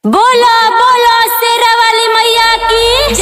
बोलो बोलो शेरा वाली मैया की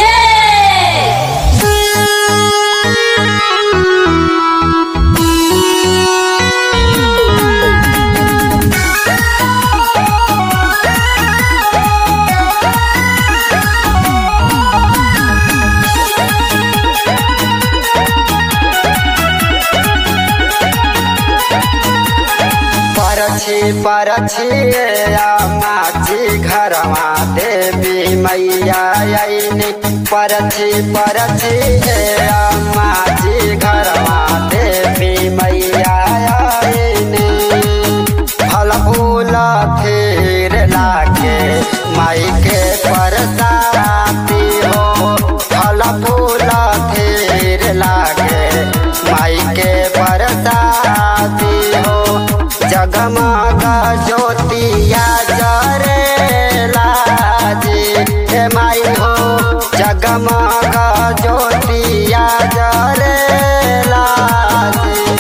परछी परछी माची घरवा देवी मैया आईनी परछी परछी माची घरवा देवी मैया आईनी फल फूल फिर लागे माई के परसाती हो फल फूल फिर लागे माई के परसाती हो जगमग ज्योतिया जरेला जी हे माई हो जगमग ज्योतिया जरेला जी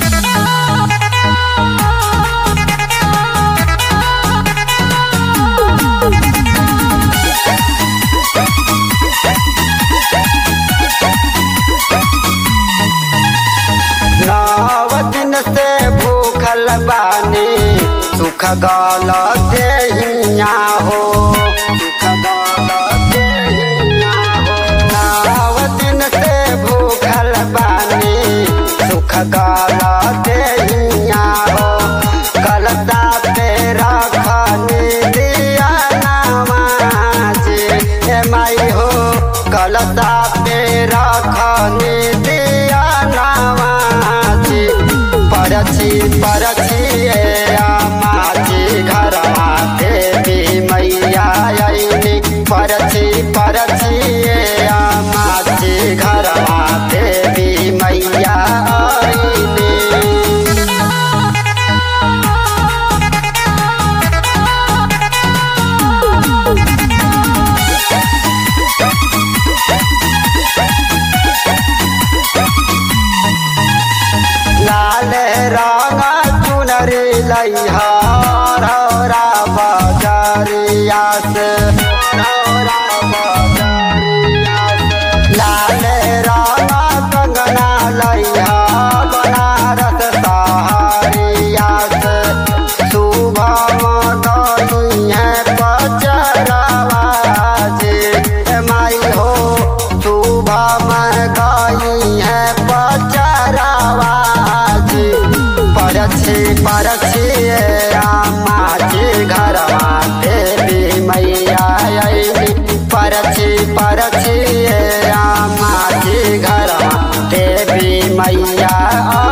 नव दिन से भूखल बानी सुख गल देहिया हो सुख गल देहिया हो नव दिन से भूखल बानी सुख गल देहिया हो गलता पे रखनी दिया नमाजी हे माई हो गलता पे रखनी दिया नमाजी परछी परछी माची घरवा देवी मैया आईनी परछी परछी माची घरवा देवी मैया आईनी लाल रंग चुनरी लैहा रौरा बजरिया से रौरा बजरिया से। लाल रंग कंगना लैहा बनारस सहारिया से शुभम गई है पचरवा जे हे माई हो शुभम गई है पचरवा जी परछी परछी माची घरवा देवी मैया आईनी परछी परछी माची घरवा देवी मैया